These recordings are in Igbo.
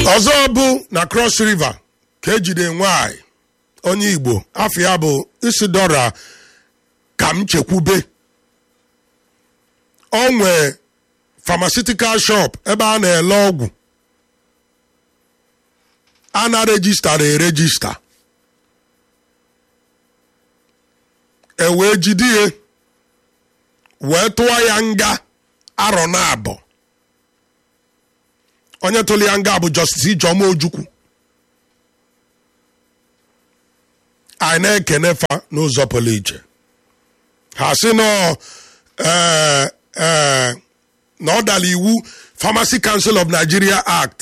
ọzọ bụ na cross river ka ejide nwanyị onye igbo afọ ya bụ isidora ka m chekwube o nwee pharmaceutical shop ebe a na-ele ọgwụ a na-rejistara erejista e wee jide ya wee tụọ ya nga arọ na abụọ onye tụrụ ya nga bụ justice ijeọma ojukwu anyị na-ekene fa n'ụzọ pụrụ iche ha sị nọ ee ee na ọ dara iwu pharmacy council of nigeria act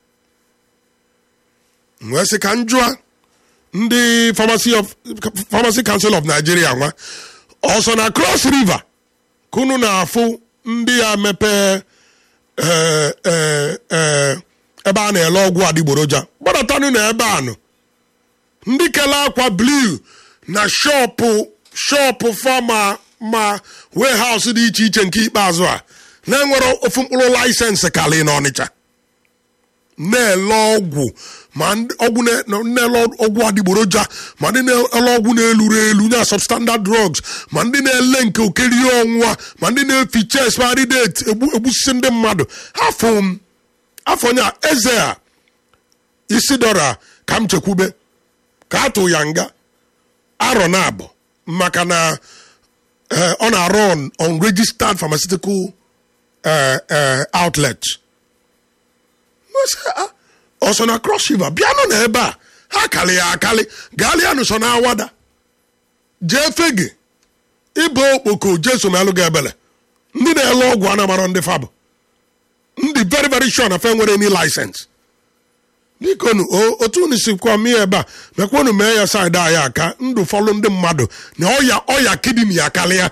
wee sị ka m jụọ ndị pharmacy of pharmacy council of nigeria nwa ọsọ na cross river ka unu na-afụ ndị ya mepee ee ee ee ebe a na-ele ọgwụ adịgboroja gbadatanụ na ebe a nọ ndị kele akwa blue na shọpụ shọpụ fama ma warehouse dị iche iche nke ikpeazụ a na-enwere ofu mkpụrụ laịsensị kalị n'ọnịcha na-ele ọgwụ ma ndị- ọgwụ na- na-ele ọgwụ adịgboroja ma ndị na-ele ọgwụ na-eluru elu na substandard drugs ma ndị na-ele nke okerie ọnwụwa ma ndị na-eficha expiry date egbu egbusisi ndị mmadụ afọ m afọ nya eze a isi dọra ka m chekwube ka a tụ ya nga arọ na abụ maka na eh, ọ na-arụ on unregistered pharmaceutical eh, eh, outlet Masị, ah, ọ so na cross river bịanụ na ebe a ha kalị ya akali gaalịanụ so na awada jee fege ịba okpoko jesu ma alụ ga ebele ndị na-ele ọgwụ anamarọ ndị fabụ ndị very very sure na fe nwere any license bikonu o- otu unu sikwa mie ebe a mekwanu mee ya saịdị anyị aka ndụ fọlụ ndị mmadụ na ọya ọya kidini ya karịa